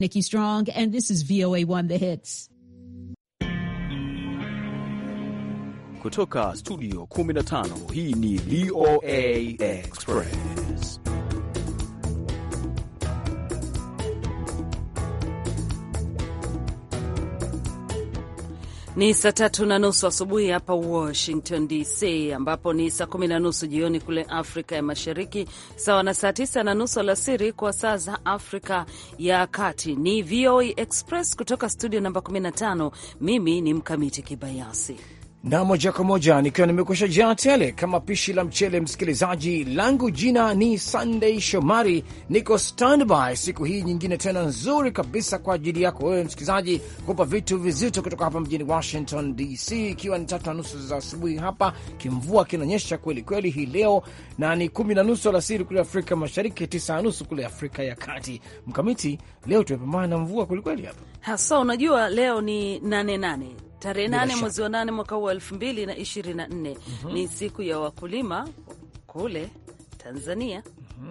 Nikki Strong, and this is VOA One The Hits. Kutoka studio 15 hii ni VOA Express. Ni saa tatu na nusu asubuhi hapa Washington DC, ambapo ni saa kumi na nusu jioni kule Afrika ya Mashariki, sawa na saa tisa na nusu alasiri kwa saa za Afrika ya Kati. Ni VOA Express kutoka studio namba 15. Mimi ni Mkamiti Kibayasi na moja kwa moja nikiwa nimekusha jaa tele kama pishi la mchele. Msikilizaji langu jina ni Sunday Shomari, niko standby siku hii nyingine tena nzuri kabisa kwa ajili yako wewe msikilizaji, kupa vitu vizito kutoka hapa mjini Washington DC, ikiwa ni tatu na nusu za asubuhi hapa. Kimvua kinanyesha kweli kweli hii leo, na ni kumi na nusu alasiri kule Afrika Mashariki, tisa na nusu kule Afrika ya Kati. Mkamiti, leo tumepambana na mvua kwelikweli hapa hasa. Unajua leo ni nane nane tarehe nane mwezi wa nane mwaka huu wa elfu mbili na ishirini na nne ni siku ya wakulima kule Tanzania.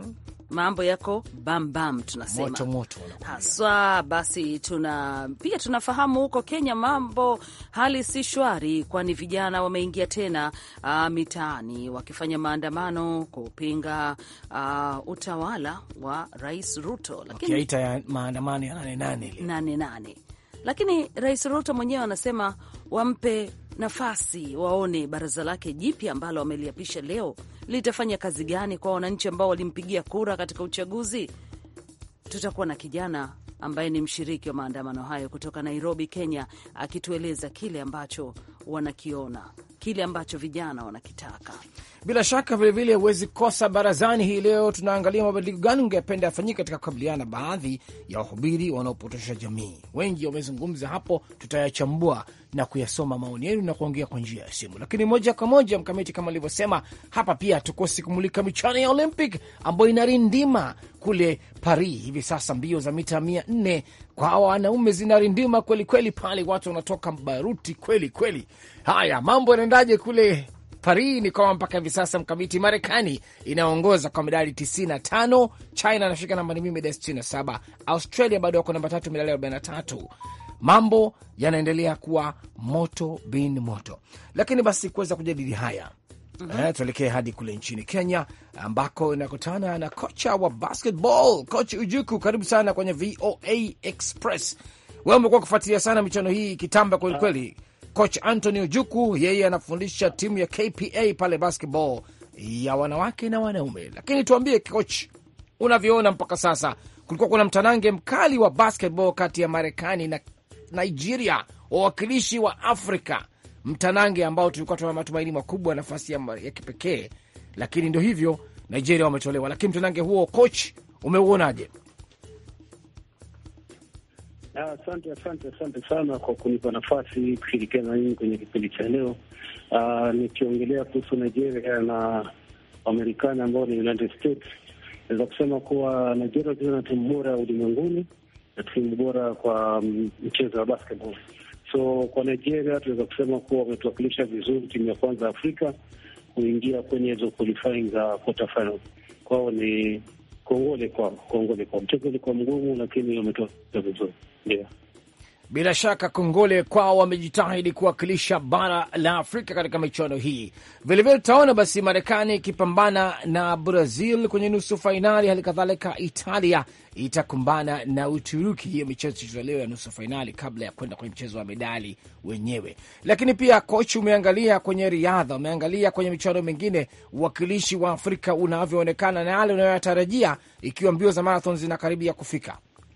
Mambo yako bambam, tunasema moto moto haswa. Basi tuna pia tunafahamu huko Kenya mambo hali si shwari, kwani vijana wameingia tena uh, mitaani wakifanya maandamano kupinga uh, utawala wa Rais Ruto, lakini wakiita ya maandamano ya nane nane ile nane nane lakini Rais Ruto mwenyewe anasema wampe nafasi waone baraza lake jipya ambalo wameliapisha leo litafanya kazi gani kwa wananchi ambao walimpigia kura katika uchaguzi. Tutakuwa na kijana ambaye ni mshiriki wa maandamano hayo kutoka Nairobi, Kenya, akitueleza kile ambacho wanakiona, kile ambacho vijana wanakitaka. Bila shaka vilevile huwezi kosa barazani hii leo. Tunaangalia mabadiliko gani ungependa yafanyika katika kukabiliana na baadhi ya wahubiri wanaopotosha jamii. Wengi wamezungumza hapo, tutayachambua na kuyasoma maoni yenu na kuongea kwa njia ya simu. Lakini moja kwa moja, Mkamiti, kama alivyosema hapa, pia tukosi kumulika michuano ya Olympic ambayo inarindima kule Paris hivi sasa. Mbio za mita mia nne kwa wanaume zinarindima kwelikweli pale, watu wanatoka baruti kweli kweli. Haya, mambo yanaendaje kule Paris ni kwamba mpaka hivi sasa mkamiti, Marekani inaongoza kwa medali 95, China anashika namba mbili medali 67, Australia bado wako namba tatu medali 43. Mambo yanaendelea kuwa moto bin moto, lakini basi kuweza kujadili haya mm -hmm. Eh, tuelekee hadi kule nchini Kenya ambako inakutana na kocha wa basketball Coach Ujuku. Karibu sana kwenye VOA Express. Wewe umekuwa kufuatilia sana michano hii kitamba kwelikweli. Coach Anthony Ojuku yeye anafundisha timu ya KPA pale basketball ya wanawake na wanaume. Lakini tuambie coach, unavyoona mpaka sasa, kulikuwa kuna mtanange mkali wa basketball kati ya Marekani na Nigeria, wawakilishi wa Afrika, mtanange ambao tulikuwa tuna matumaini makubwa, nafasi ya, ya kipekee, lakini ndio hivyo, Nigeria wametolewa. Lakini mtanange huo coach, umeuonaje? Asante, asante, asante sana kwa kunipa nafasi kushirikiana na nyinyi kwenye kipindi cha leo. Uh, nikiongelea kuhusu Nigeria na Wamarekani ambao ni United States, naweza kusema kuwa Nigeria wacheza na timu bora ulimwenguni na timu bora kwa mchezo wa basketball. So kwa Nigeria tunaweza kusema kuwa wametuwakilisha vizuri, timu ya kwanza Afrika kuingia kwenye hizo qualifying za quarter final. Kwao ni kongole kwao, kongole kwao. Mchezo ulikuwa mgumu, lakini wametoa vizuri. Yeah. Bila shaka kongole kwao, wamejitahidi kuwakilisha bara la Afrika katika michuano hii. Vilevile tutaona basi Marekani ikipambana na Brazil kwenye nusu fainali, hali kadhalika Italia itakumbana na Uturuki. Hiyo michezo ichezwa leo ya nusu fainali kabla ya kwenda kwenye mchezo wa medali wenyewe. Lakini pia kochi, umeangalia kwenye riadha, umeangalia kwenye michuano mingine, uwakilishi wa Afrika unavyoonekana na yale unayoyatarajia ikiwa mbio za marathon zinakaribia kufika.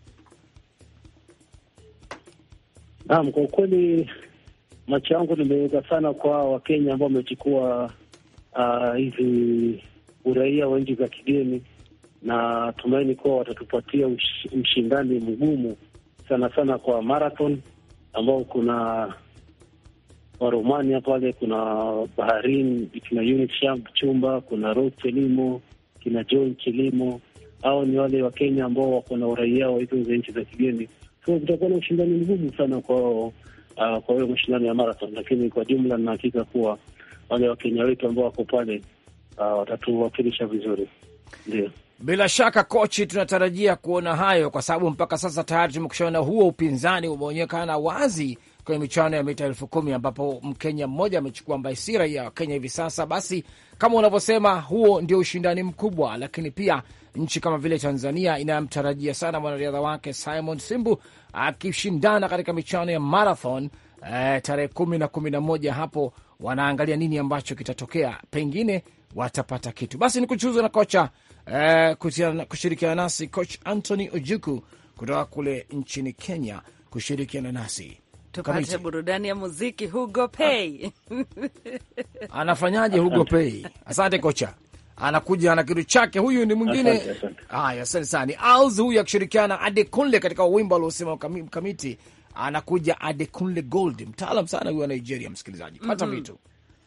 Naam, kwa ukweli macho yangu nimeweka sana kwa Wakenya ambao wamechukua hizi uh, uraia wa nchi za kigeni, na tumaini kuwa watatupatia ush, mshindani mgumu sana sana kwa marathon ambao kuna Waromania pale, kuna Baharin, kina Unit Chumba, kuna Rose Chelimo, kina John Chelimo. Hao ni wale Wakenya ambao wako na uraia wa hizo nchi za kigeni so kutakuwa na ushindani mgumu sana kwao, uh, kwa hiyo mashindano ya marathon, lakini kwa jumla na hakika kuwa wale wakenya wetu ambao wako pale uh, watatuwakilisha vizuri, ndio. Bila shaka kochi, tunatarajia kuona hayo, kwa sababu mpaka sasa tayari tumekushaona huo upinzani umeonekana wazi kwenye michuano ya mita elfu kumi ambapo Mkenya mmoja amechukua ambaye si raia wa Kenya hivi sasa. Basi kama unavyosema, huo ndio ushindani mkubwa, lakini pia nchi kama vile Tanzania inayomtarajia sana mwanariadha wake Simon Simbu akishindana katika michuano ya marathon eh, tarehe kumi na kumi na moja hapo wanaangalia nini ambacho kitatokea, pengine watapata kitu. Basi ni kuchuzwa na kocha eh, kushirikiana nasi coach Anthony Ojuku kutoka kule nchini Kenya kushirikiana nasi tupate Kamiti. burudani ya muziki. Hugo Pay Anafanyaje Hugo Pei? Asante kocha, anakuja na kitu chake. Huyu ni mwingine. Asante, asante. Haya, asante sana. Ni Als huyu akishirikiana na Adekunle katika wimbo aliosema Mkami- Mkamiti, anakuja Adekunle Gold, mtaalam sana huyu wa Nigeria. Msikilizaji, pata vitu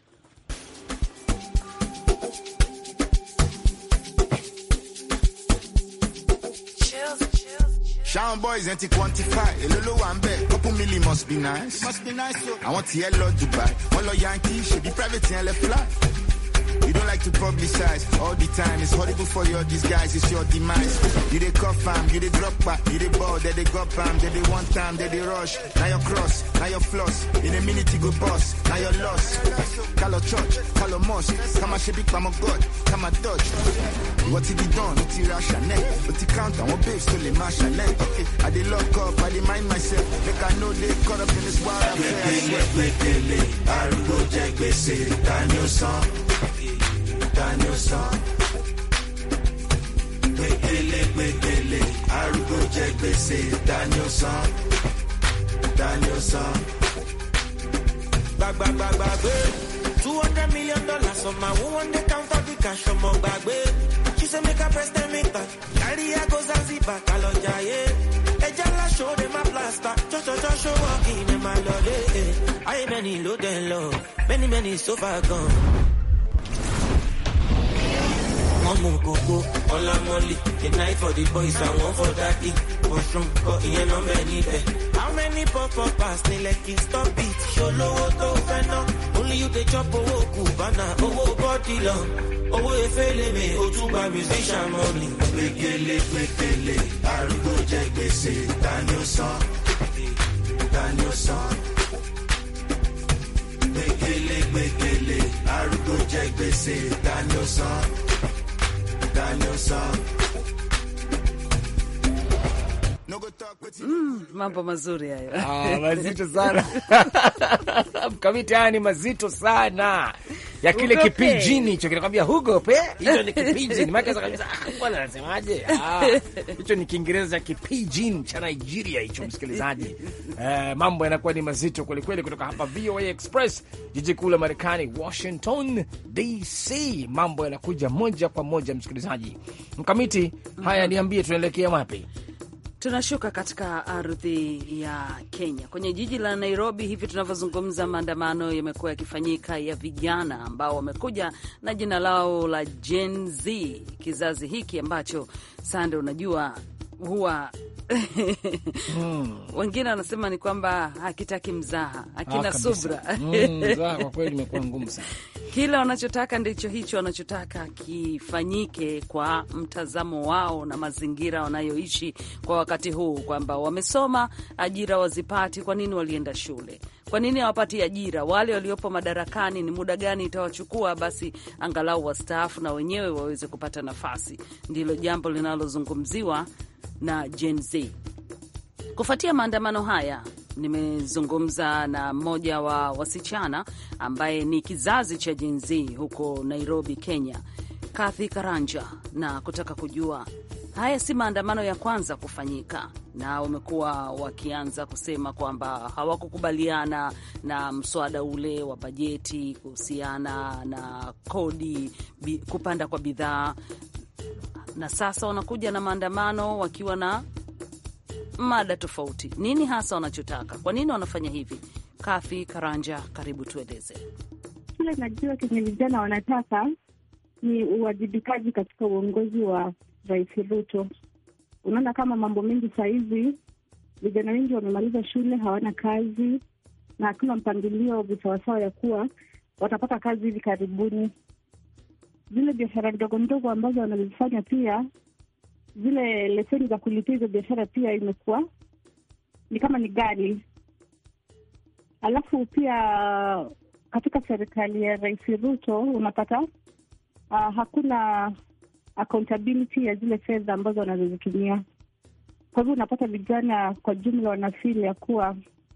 Shout boys ain't quantify. A little one bet, couple milli must be nice. Must be nice, so. I want to yellow Dubai. One lo Yankee, should be private and left fly. You don't like to publicize all the time. It's horrible for your disguise, it's your demise. You they cuff fam, you they drop back, you they ball, they they go pam, they they one time, they they rush. Now your cross, now your floss. In a minute you go boss, now your loss. Call a church, call a mosque. Come and shape come a god, come a dodge. What did he done? What he ration What he count on? What babes to the marshal Okay, I they lock up, I they mind myself. Like I know they caught up in this wild affair. gbàgbàgbàgbé two hundred million dollars on my one day count of the cash ọmọ gbàgbé she say make i press ten meter carry her go zanzibar kalọ jayé ẹja ńlá show dem a plaster jọjọjọ show work in ẹ̀ máa lọ lé ayé mẹ́ni ló dẹ̀ ń lọ many many so far gone. wọ́n mú kókó ọlá mọ́lì the night for the boys and one for daddy mushroom kọ ìyẹn náà bẹ́ẹ̀ níbẹ̀. how many pop up pass ní lẹ́kì stop it ṣolówó tó fẹ́ ná only you dey chop owó kùbánà owó bọ́dì lọ owó efélèmí o tún gba musician money. gbẹgẹlé gbẹgẹlé arúgbó jẹ gbèsè tani ó san tani ó san. gbẹgẹlé gbẹgẹlé arúgbó jẹ gbèsè tani ó san tani ó san. No go talk with you. mambo mazuri hayo. Ah, mazito sana Mkamiti, haya ni mazito sana ya kile Hugo kipijini hicho kinakwambia Hugo pe, hicho ni kipijini maana sasa kabisa, ah, bwana anasemaje? Ah, hicho ni Kiingereza cha kipijini cha Nigeria hicho, msikilizaji. Eh, mambo yanakuwa ni mazito kweli kweli, kutoka hapa VOA Express, jiji kuu la Marekani, Washington DC. Mambo yanakuja moja kwa moja, msikilizaji. Mkamiti, haya niambie, tunaelekea wapi? Tunashuka katika ardhi ya Kenya, kwenye jiji la Nairobi. Hivi tunavyozungumza, maandamano yamekuwa yakifanyika ya vijana ambao wamekuja na jina lao la Gen Z, kizazi hiki ambacho sande, unajua huwa wengine wanasema ni kwamba hakitaki mzaha, hakina Ah, kabisa. subra Mm, za, kwa kweli imekuwa ngumu sana. kile wanachotaka ndicho hicho wanachotaka kifanyike kwa mtazamo wao na mazingira wanayoishi kwa wakati huu, kwamba wamesoma, ajira wazipati. Kwa nini walienda shule? Kwa nini hawapati ajira? Wale waliopo madarakani, ni muda gani itawachukua basi angalau wastaafu na wenyewe waweze kupata nafasi? Ndilo jambo linalozungumziwa na Gen Z. Kufuatia maandamano haya, nimezungumza na mmoja wa wasichana ambaye ni kizazi cha Gen Z huko Nairobi, Kenya, Kathy Karanja, na kutaka kujua haya si maandamano ya kwanza kufanyika, na wamekuwa wakianza kusema kwamba hawakukubaliana na mswada ule wa bajeti kuhusiana na kodi, bi, kupanda kwa bidhaa, na sasa wanakuja na maandamano wakiwa na mada tofauti. Nini hasa wanachotaka? Kwa nini wanafanya hivi? Kafi Karanja, karibu tueleze. Kile najua kenye vijana wanataka ni uwajibikaji katika uongozi wa Rais Ruto. Unaona kama mambo mengi saa hizi vijana wengi wamemaliza shule, hawana kazi na hakuna mpangilio visawasawa ya kuwa watapata kazi hivi karibuni. zile biashara ndogo ndogo ambazo wanazifanya pia zile leseni za kulipia hizo biashara pia imekuwa ni kama ni ghali. Alafu pia katika serikali ya Rais Ruto unapata uh, hakuna accountability ya zile fedha ambazo wanazozitumia. Kwa hivyo unapata vijana kwa jumla wanafili ya kuwa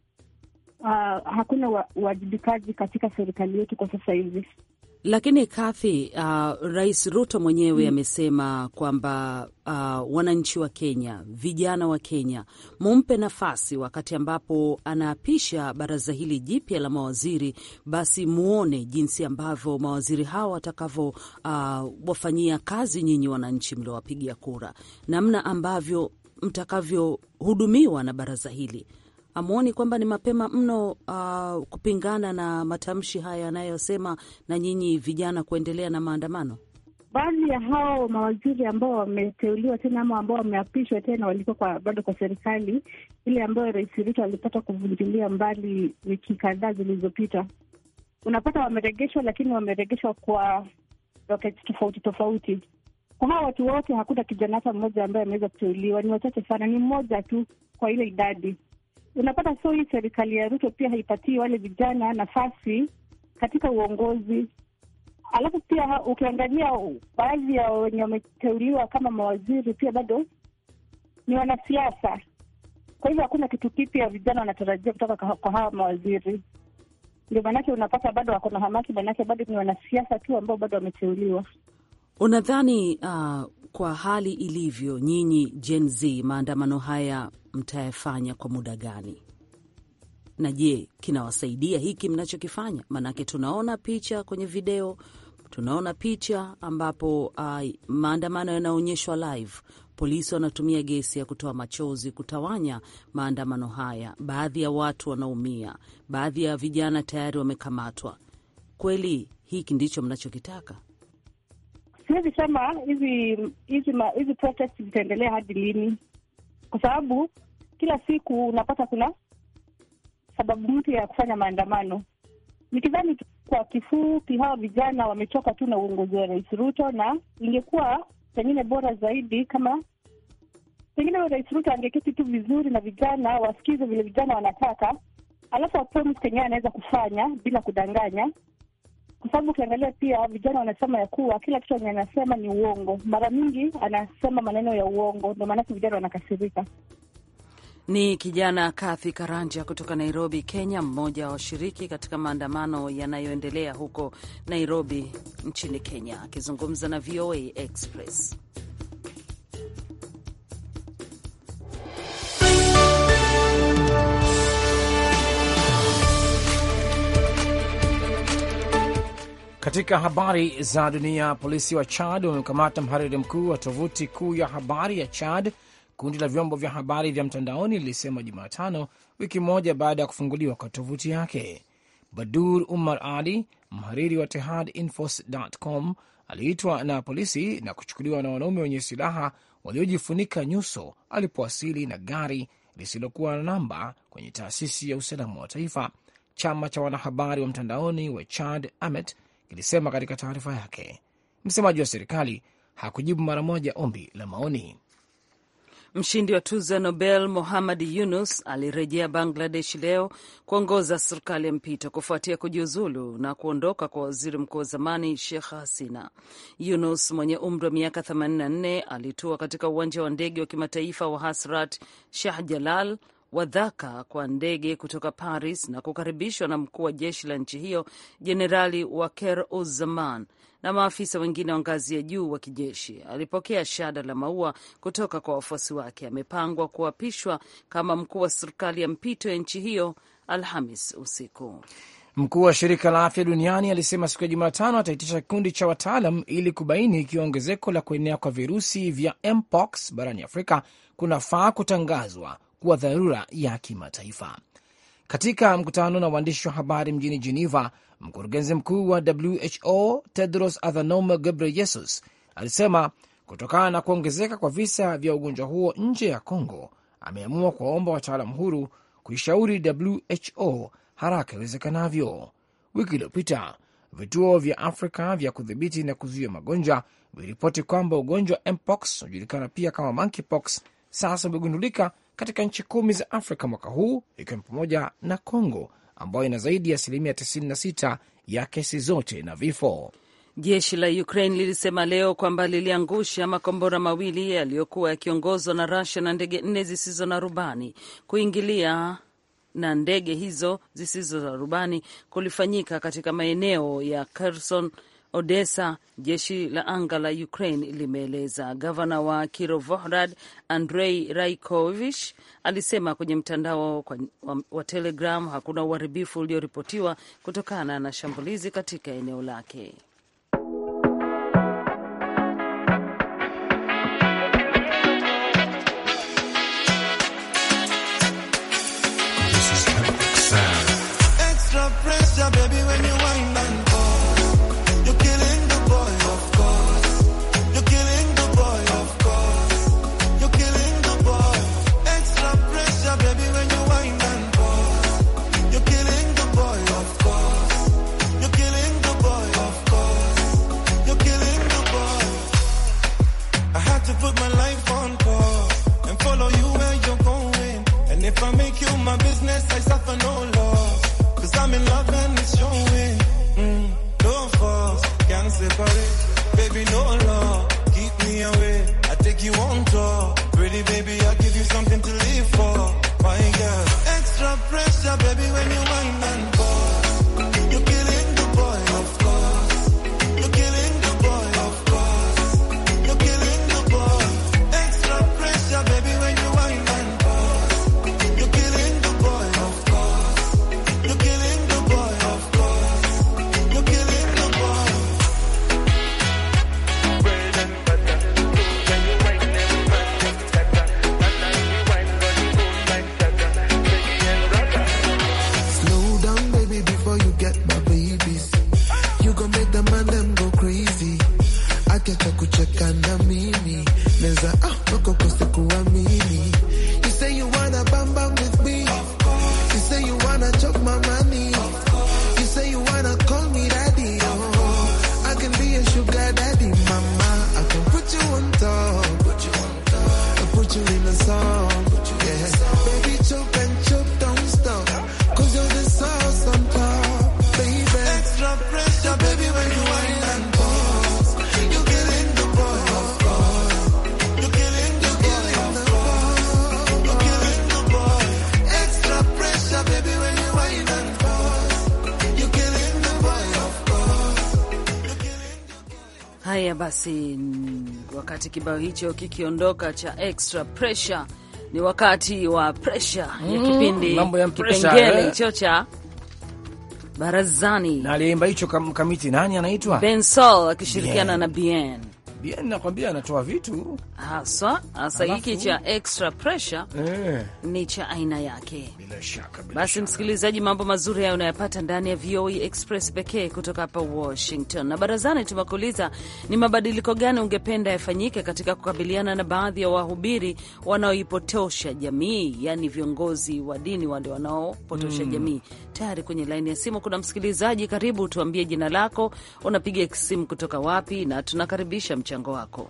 uh, hakuna uwajibikaji katika serikali yetu kwa sasa hivi. Lakini Kathy, uh, Rais Ruto mwenyewe amesema kwamba uh, wananchi wa Kenya, vijana wa Kenya, mumpe nafasi wakati ambapo anaapisha baraza hili jipya la mawaziri, basi muone jinsi ambavyo mawaziri hawa watakavyo uh, wafanyia kazi nyinyi wananchi mliowapigia kura, namna ambavyo mtakavyohudumiwa na baraza hili. Amuoni kwamba ni mapema mno uh, kupingana na matamshi haya yanayosema na nyinyi vijana kuendelea na maandamano? Baadhi ya hao mawaziri ambao wameteuliwa tena ama ambao wameapishwa tena walikuwa kwa, bado kwa serikali ile ambayo Rais Ruto alipata kuvunjilia mbali wiki kadhaa zilizopita. Unapata wameregeshwa, lakini wameregeshwa kwa roketi tofauti tofauti. Kwa hawa watu wote hakuna kijana hata mmoja ambaye ameweza kuteuliwa, ni wachache sana, ni mmoja tu kwa ile idadi unapata so hii serikali ya Ruto pia haipatii wale vijana nafasi katika uongozi. Alafu pia ukiangalia baadhi ya wenye wameteuliwa kama mawaziri pia bado ni wanasiasa. Kwa hivyo hakuna kitu kipya vijana wanatarajia kutoka kwa hawa mawaziri. Ndio maanake unapata bado wako na hamaki, maanake bado ni wanasiasa tu ambao bado wameteuliwa. Unadhani uh, kwa hali ilivyo, nyinyi Gen Z, maandamano haya mtayafanya kwa muda gani? Na je, kinawasaidia hiki mnachokifanya? Maanake tunaona picha kwenye video, tunaona picha ambapo uh, maandamano yanaonyeshwa live. Polisi wanatumia gesi ya kutoa machozi kutawanya maandamano haya. Baadhi ya watu wanaumia, baadhi ya vijana tayari wamekamatwa. Kweli hiki ndicho mnachokitaka? Siwezi sema hizi hizi hizi protest zitaendelea hadi lini, kwa sababu kila siku unapata kuna sababu mpya ya kufanya maandamano. Nikidhani kwa kifupi, hawa vijana wamechoka tu na uongozi wa Rais Ruto, na ingekuwa pengine bora zaidi kama pengine Rais Ruto angeketi tu vizuri na vijana, wasikize vile vijana wanataka, alafu apromise kenye anaweza kufanya bila kudanganya kwa sababu ukiangalia pia vijana wanasema ya kuwa kila kitu enye anasema ni uongo. Mara mingi anasema maneno ya uongo, ndio maanake vijana wanakasirika. Ni kijana Kathy Karanja kutoka Nairobi, Kenya, mmoja wa washiriki katika maandamano yanayoendelea huko Nairobi nchini Kenya, akizungumza na VOA Express. Katika habari za dunia, polisi wa Chad wamekamata mhariri mkuu wa tovuti kuu ya habari ya Chad. Kundi la vyombo vya habari vya mtandaoni lilisema Jumatano, wiki moja baada ya kufunguliwa kwa tovuti yake. Badur Umar Ali, mhariri wa tehadinfos.com, aliitwa na polisi na kuchukuliwa na wanaume wenye silaha waliojifunika nyuso alipowasili na gari lisilokuwa na namba kwenye taasisi ya usalama wa taifa. Chama cha wanahabari wa mtandaoni wa Chad Amet kilisema katika taarifa yake. Msemaji wa serikali hakujibu mara moja ombi la maoni. Mshindi wa tuzo ya Nobel Mohammad Yunus alirejea Bangladesh leo kuongoza serikali ya mpito kufuatia kujiuzulu na kuondoka kwa waziri mkuu wa zamani Sheikh Hasina. Yunus mwenye umri wa miaka 84 alitua katika uwanja wa ndege wa kimataifa wa Hasrat Shah Jalal wa Dhaka kwa ndege kutoka Paris na kukaribishwa na mkuu wa jeshi la nchi hiyo Jenerali Waker Uzzaman na maafisa wengine wa ngazi ya juu wa kijeshi. Alipokea shada la maua kutoka kwa wafuasi wake. Amepangwa kuapishwa kama mkuu wa serikali ya mpito ya nchi hiyo Alhamis usiku. Mkuu wa shirika la afya duniani alisema siku ya Jumatano ataitisha kikundi cha wataalam ili kubaini ikiwa ongezeko la kuenea kwa virusi vya mpox barani Afrika kunafaa kutangazwa kuwa dharura ya kimataifa. Katika mkutano na waandishi wa habari mjini Geneva, mkurugenzi mkuu wa WHO Tedros Adhanom Ghebreyesus alisema kutokana na kuongezeka kwa visa vya ugonjwa huo nje ya Congo, ameamua kuwaomba wataalam huru kuishauri WHO haraka iwezekanavyo. Wiki iliyopita vituo vya Afrika vya kudhibiti na kuzuia magonjwa viliripoti kwamba ugonjwa wa mpox unajulikana pia kama monkeypox sasa umegundulika katika nchi kumi za Afrika mwaka huu ikiwa ni pamoja na Congo ambayo ina zaidi ya asilimia 96 ya kesi zote na vifo. Jeshi la Ukraine lilisema leo kwamba liliangusha makombora mawili yaliyokuwa yakiongozwa na Russia na ndege nne zisizo na rubani. Kuingilia na ndege hizo zisizo za rubani kulifanyika katika maeneo ya Kherson, Odessa, jeshi la anga la Ukraine limeeleza. Gavana wa Kirovohrad Andrei Raikovich alisema kwenye mtandao wa, wa Telegram hakuna uharibifu ulioripotiwa kutokana na shambulizi katika eneo lake. Extra pressure, baby, when you wind and pause. You're killing the boy, of course. You're killing the boy, of course. You're killing the boy. Extra pressure, baby, when you wind and pause. You're killing the boy, of course. You're killing the boy, of course. You're killing the boy. I had to put my life on pause and follow you where you're going. And if I make you my business, I suffer no loss. Cause I'm in love and it's showing. Mm, no force, can't separate. Baby, no law, keep me away. I take you on tour. Pretty baby, I give you something to live for. My girl, extra pressure, baby, when you wind and pause. You're killing the boy, of course. You're killing the boy, of course. You're killing the boy. Extra pressure, baby, when you wind and pause. You're killing the boy, of course. You're killing the boy, of course. You're killing the boy. Slow down, baby, before you get my babies. You gon' make the man them go crazy. Acha kucheka na mimi. Neza ah, wako kose kuamini. You say you wanna bam bam with me. You say you wanna chop my money. You say you wanna call me daddy. Oh, I can be a sugar daddy, mama. I can put you on top. Put you on top. I put you in a song. Yeah. Baby, chop and chop, don't stop. Cause you're the sauce on top, baby. Extra pressure, baby, when you wind and pause. You're killing the boy, of course. You're killing the boy, of course. You're killing the boy. Extra pressure, baby, when you wind and pause. You're killing the boy, of course. Haya basi, mm, wakati kibao hicho kikiondoka cha extra pressure, ni wakati wa pressure ya Mm, kipindi mambo ya pressure, kipengele eh. hicho cha barazani. Na aliyeimba hicho kam- kamiti nani anaitwa? Ben Sol akishirikiana Bien. na Bien Bien, nakwambia anatoa vitu haswa. Hasa Alafu- hiki cha extra pressure eh, ni cha aina yake. bila shaka bila Basi shaka. msikilizaji, mambo mazuri hayo unayapata ndani ya VOA Express pekee kutoka hapa Washington. Na barazani tumekuuliza ni mabadiliko gani ungependa yafanyike katika kukabiliana na baadhi ya wahubiri wanaoipotosha jamii, yaani viongozi wa dini wale wanaopotosha jamii. Tayari kwenye laini ya simu kuna msikilizaji. Karibu, tuambie jina lako, unapiga simu kutoka wapi, na tunakaribisha mchango wako.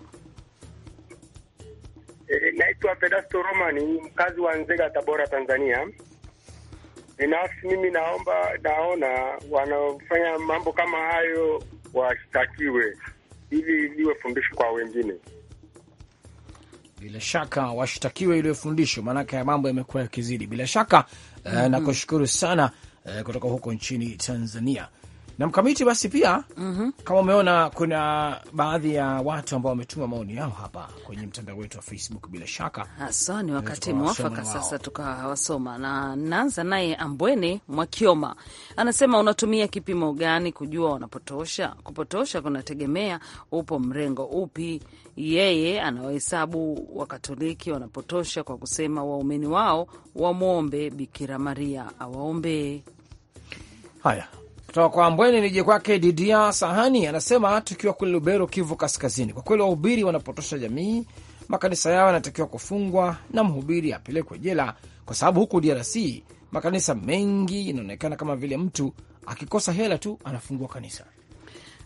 E, naitwa Pedasto Romani, mkazi wa Nzega, Tabora, Tanzania. Binafsi mimi naomba, naona wanaofanya mambo kama hayo washtakiwe ili liwe fundisho kwa wengine. bila shaka washtakiwe ile fundisho, maanake ya mambo yamekuwa yakizidi. Bila shaka eh, nakushukuru sana eh, kutoka huko nchini Tanzania na mkamiti. Basi pia kama umeona, kuna baadhi ya watu ambao wametuma maoni yao hapa kwenye mtandao wetu wa Facebook. Bila shaka Haswa ni wakati tukawasoma mwafaka wao. sasa tukawasoma, na naanza naye Ambwene Mwakioma anasema, unatumia kipimo gani kujua wanapotosha? Kupotosha kunategemea upo mrengo upi. Yeye anawahesabu Wakatoliki wanapotosha kwa kusema waumini wao wamwombe Bikira Maria awaombee. Haya, kutoka kwa Mbweni nije kwake Didia Sahani, anasema tukiwa kule Lubero, Kivu Kaskazini, kwa kweli wahubiri wanapotosha jamii, makanisa yao yanatakiwa kufungwa na mhubiri apelekwe jela, kwa sababu huku DRC makanisa mengi inaonekana kama vile mtu akikosa hela tu anafungua kanisa.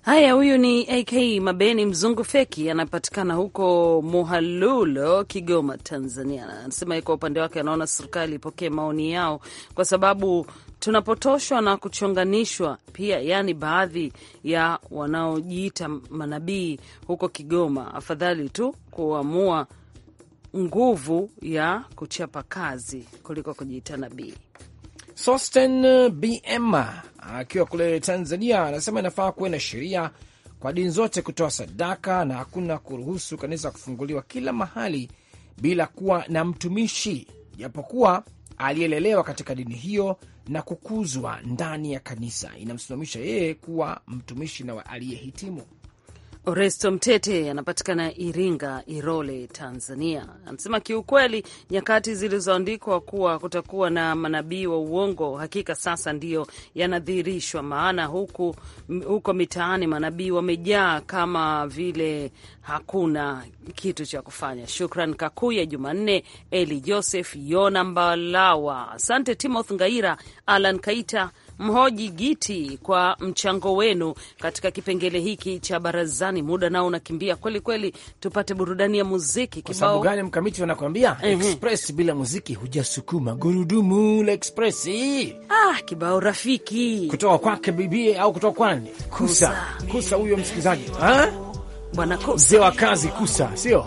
Haya, huyu ni AK Mabeni mzungu feki, anapatikana huko Muhalulo, Kigoma, Tanzania. Anasema kwa upande wake anaona serikali ipokee maoni yao, kwa sababu tunapotoshwa na kuchonganishwa pia, yaani baadhi ya wanaojiita manabii huko Kigoma, afadhali tu kuamua nguvu ya kuchapa kazi kuliko kujiita nabii. Sosten BM akiwa kule Tanzania anasema inafaa kuwe na sheria kwa dini zote kutoa sadaka na hakuna kuruhusu kanisa kufunguliwa kila mahali bila kuwa na mtumishi, japokuwa aliyelelewa katika dini hiyo na kukuzwa ndani ya kanisa inamsimamisha yeye kuwa mtumishi na aliyehitimu. Oresto Mtete anapatikana Iringa, Irole, Tanzania. Anasema kiukweli, nyakati zilizoandikwa kuwa kutakuwa na manabii wa uongo hakika sasa ndiyo yanadhihirishwa, maana huku huko mitaani manabii wamejaa kama vile hakuna kitu cha kufanya. Shukran Kakuya, Jumanne Eli Joseph, Yona Mbalawa, asante Timothy Ngaira, Alan Kaita Mhoji Giti kwa mchango wenu katika kipengele hiki cha barazani. Muda nao unakimbia kweli kweli, tupate burudani ya muziki. Kwa sababu gani mkamiti wanakuambia express bila muziki hujasukuma gurudumu la express. Ah, kibao rafiki kutoka kwake bibi au kutoka kwani Kusa Kusa, huyo msikilizaji bwana mzee wa kazi Kusa, sio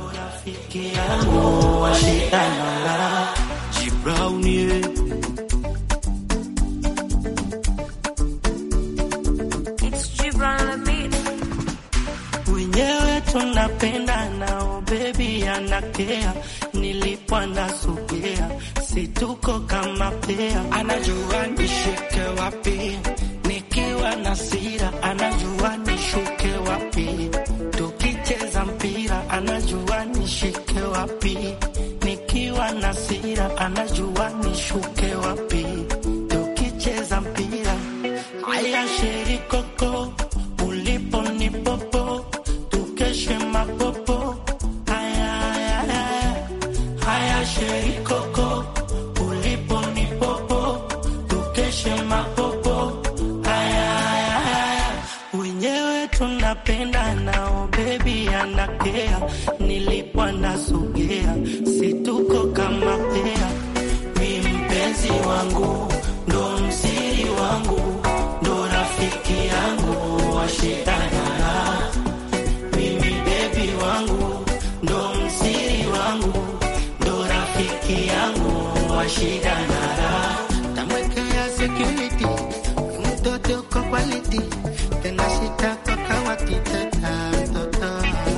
wenyewe tunapenda nao bebi anakea nilipwa nasogea situko kama pea anajua nishike wapi nikiwa na sira anajua nishuke wapi tukicheza mpira anajua nishike wapi nikiwa na sira anajua nishuke wapi tukicheza mpira haya sherikoko ulipo ni popo tukeshe mapopo haya haya haya haya sherikoko ulipo ni popo tukeshe mapopo haya haya haya wenyewe tunapenda nao bebi anakea nilipwa nasogea situko kama pea mi mpenzi wangu ndo msiri wangu ndo rafiki yangu washidana mimi bebi wangu ndo msiri wangu ndo rafiki yangu washidana tamwekea security mtoto kwa quality tena shitako kawatiteta mtoto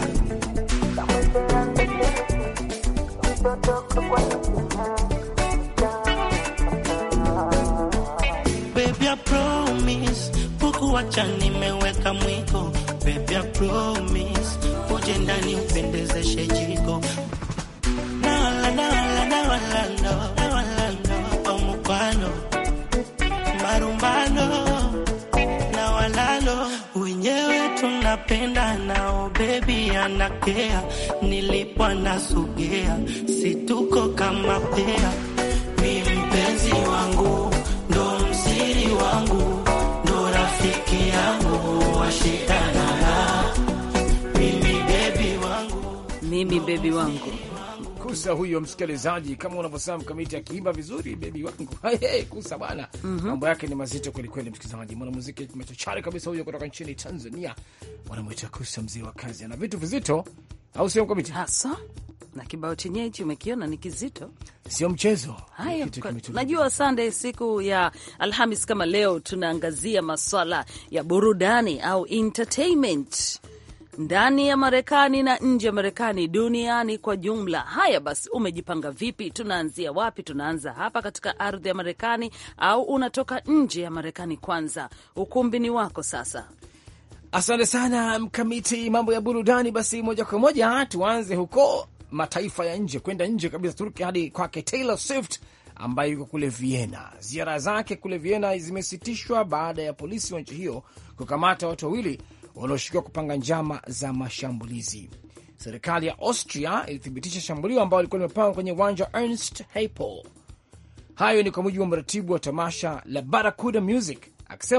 Baby, I promise kukuacha nimeweka mwiko. Baby, I promise uje ndani upendezeshe jiko. Nawala, nawala, nawala, no, nawala, no, omukwano, marumbano, nawalalo, wenyewe tunapenda nao, baby anakea, nilipwa nasogea, situko kama pea, mi mpenzi wangu ndo msiri wangu ndo rafiki yangu washidana mimi bebi wangu mimi bebi wangu Kusa huyo msikilizaji, kama unavyosema mkamiti akiimba vizuri, bebi wangu hey, hey, Kusa bwana, mambo mm -hmm. yake ni mazito kwelikweli. Msikilizaji, mwanamuziki machachari kabisa huyo kutoka nchini Tanzania, wanamwita Kusa, mzee wa kazi, ana vitu vizito, au sio mkamiti? hasa na kibao chenyewe hichi umekiona ni kizito, sio mchezo. Haya, najua Sunday, siku ya Alhamis kama leo, tunaangazia maswala ya burudani au entertainment ndani ya Marekani na nje ya Marekani, duniani kwa jumla. Haya basi, umejipanga vipi? Tunaanzia wapi? Tunaanza hapa katika ardhi ya Marekani au unatoka nje ya Marekani? Kwanza ukumbi ni wako sasa. Asante sana Mkamiti, mambo ya burudani. Basi moja kwa moja tuanze huko mataifa ya nje, kwenda nje kabisa, Turki hadi kwake Taylor Swift ambaye yuko kule Vienna. Ziara zake kule Vienna zimesitishwa baada ya polisi wa nchi hiyo kukamata watu wawili wanaoshukiwa kupanga njama za mashambulizi. Serikali ya Austria ilithibitisha shambulio ambalo lilikuwa limepangwa kwenye uwanja wa Ernst Happel. Hayo ni kwa mujibu wa mratibu wa tamasha la Barracuda Music akisema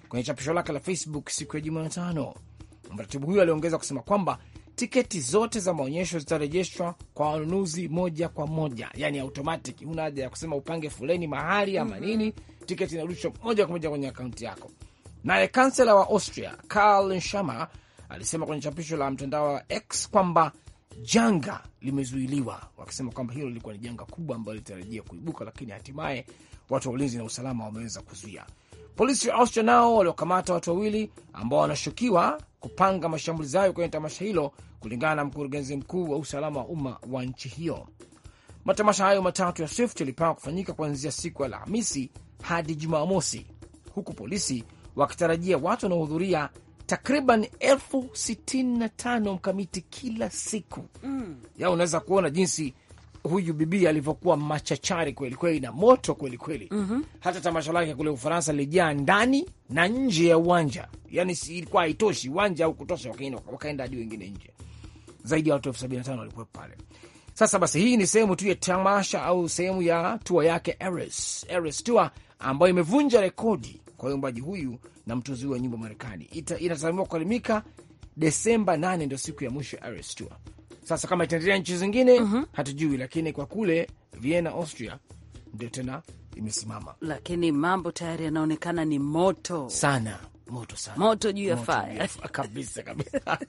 kwenye chapisho lake la Facebook siku ya Jumatano. Mratibu huyo aliongeza kusema kwamba tiketi zote za maonyesho zitarejeshwa kwa wanunuzi moja kwa moja, yani automatic. Huna haja ya kusema upange foleni mahali ama nini, tiketi inarudishwa moja kwa moja kwenye akaunti yako. Naye kansela wa Austria Karl Schama alisema kwenye chapisho la mtandao wa X kwamba janga limezuiliwa, wakisema kwamba hilo lilikuwa ni janga kubwa ambalo litarajia kuibuka, lakini hatimaye watu wa ulinzi na usalama wameweza kuzuia. Polisi wa Austria nao waliokamata watu wawili ambao wanashukiwa kupanga mashambulizi hayo kwenye tamasha hilo, kulingana na mkurugenzi mkuu wa usalama wa umma wa nchi hiyo. Matamasha hayo matatu ya Swift yalipangwa kufanyika kuanzia siku ya Alhamisi hadi Jumamosi, huku polisi wakitarajia watu wanaohudhuria takriban elfu sitini na tano mkamiti kila siku mm. Ya unaweza kuona jinsi huyu bibi alivyokuwa machachari kweli kweli na moto kweli kweli. mm -hmm. Hata tamasha lake kule Ufaransa lilijaa ndani na nje ya uwanja, yani si ilikuwa haitoshi uwanja au kutosha, wakaenda wakaenda hadi wengine nje. Zaidi ya watu elfu sabini na tano walikuwepo pale. Sasa basi, hii ni sehemu tu ya tamasha au sehemu ya tua yake Eras, Eras Tour ambayo imevunja rekodi kwa uimbaji huyu na mtunzi huyu wa nyimbo Marekani. Inatazamiwa kukalimika Desemba 8 ndio siku ya mwisho ya Eras Tour. Sasa kama itaendelea nchi zingine mm -hmm. hatujui, lakini kwa kule Vienna, Austria ndio tena imesimama, lakini mambo tayari yanaonekana ni moto sana, moto sana, moto juu ya faya kabisa kabisa.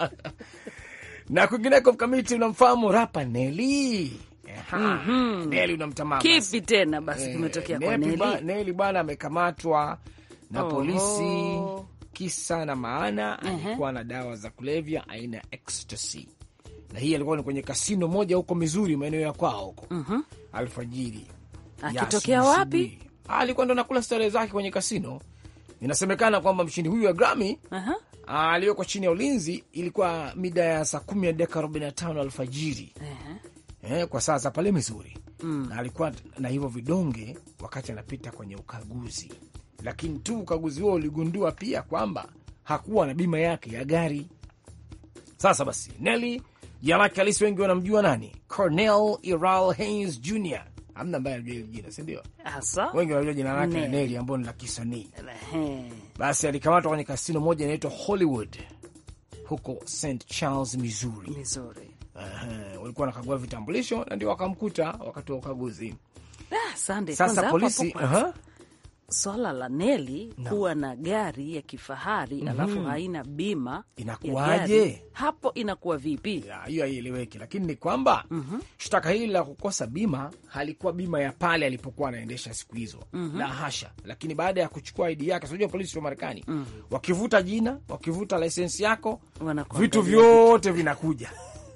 na kwingineko, mkamiti, unamfahamu rapa Neli? mm -hmm. Neli unamtamama, kipi tena basi kimetokea kwa Neli? Neli bwana amekamatwa na polisi kisa na maana, uh -huh. alikuwa na dawa za kulevya aina ya ecstasy na hii alikuwa ni kwenye kasino moja huko Mizuri, maeneo ya kwao huko mm -hmm. alfajiri. Akitokea wapi? Alikuwa ndo nakula starehe zake kwenye kasino. Inasemekana kwamba mshindi huyu wa Grammy uh -huh. aliyoko chini ya ulinzi, ilikuwa mida ya saa kumi na dakika arobaini na tano alfajiri uh -huh. eh, kwa saa za pale Mizuri mm. na alikuwa na hivyo vidonge wakati anapita kwenye ukaguzi, lakini tu ukaguzi huo uligundua pia kwamba hakuwa na bima yake ya gari. Sasa basi Nelly jina lake halisi wengi wanamjua nani? Cornell Iral Haynes Jr. Hamna ambaye anajua hili jina, sindio? Wengi wanajua jina lake Neli ambao ni la kisanii. Basi alikamatwa kwenye kasino moja inaitwa Hollywood huko St Charles, Missouri, Missouri. Uh, walikuwa wanakagua vitambulisho na ndio wakamkuta wakati wa ukaguzi. Ah, sasa polisi uh -huh. Swala la Neli no. kuwa na gari ya kifahari mm -hmm. alafu haina bima inakuwaje? Hapo inakuwa vipi? Hiyo haieleweki, lakini ni kwamba mm -hmm. shtaka hili la kukosa bima halikuwa bima ya pale alipokuwa anaendesha siku hizo mm -hmm. la hasha, lakini baada ya kuchukua ID yake, unajua polisi wa Marekani mm -hmm. wakivuta jina, wakivuta lisensi yako, vitu vyote vinakuja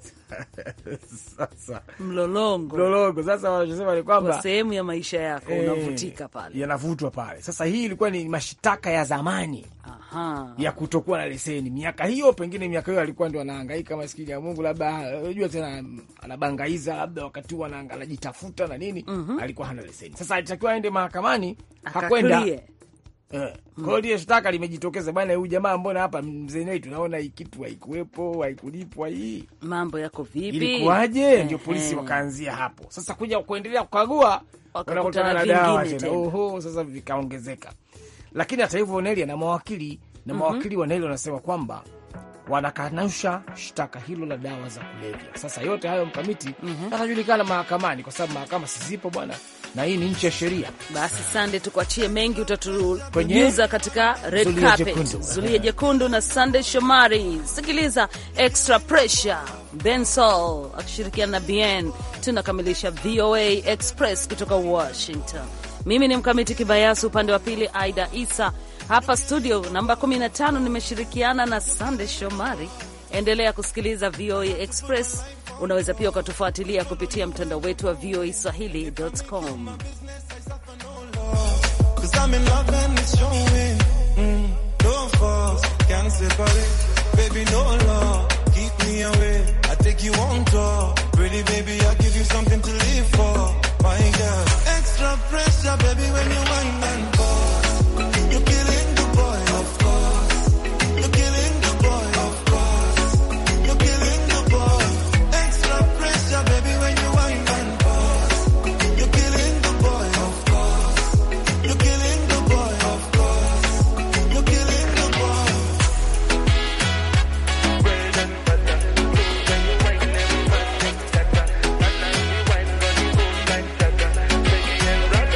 Sasa mlolongo mlolongo, sasa wanachosema ni kwamba sehemu ya maisha yako e, unavutika pale, yanavutwa pale. Sasa hii ilikuwa ni mashitaka ya zamani Aha. ya kutokuwa na leseni miaka hiyo, pengine miaka hiyo alikuwa ndio anahangaika maskini ya Mungu, labda unajua tena anabangaiza, labda wakati huo anajitafuta na nini mm -hmm. alikuwa hana leseni. Sasa alitakiwa aende mahakamani, hakwenda Eh, kwa hiyo shtaka limejitokeza bwana, huyu jamaa, mbona hapa mzee wetu naona hii kitu haikuwepo, haikulipwa, hii mambo yako vipi, ilikuwaje? Ndio polisi wakaanzia hapo. Sasa kuja kuendelea kukagua, wanakutana na dawa tena, oho, sasa vikaongezeka. Lakini hata hivyo Neli ana mawakili na mawakili wa Neli wanasema kwamba wanakanusha shtaka hilo la dawa za kulevya. Sasa yote hayo mkamiti atajulikana mahakamani, kwa sababu mahakama sizipo bwana na hii ni nchi ya sheria. Basi sande, tukuachie mengi, utatujuza katika red carpet, zulia jekundu na Sande Shomari. Sikiliza extra pressure, Ben Sol akishirikiana na Bien. Tunakamilisha VOA Express kutoka Washington. Mimi ni Mkamiti Kibayasi, upande wa pili Aida Isa. Hapa studio namba 15 nimeshirikiana na Sande Shomari. Endelea kusikiliza VOA Express. Unaweza pia ukatufuatilia kupitia mtandao wetu wa VOA Swahili.com. Baby,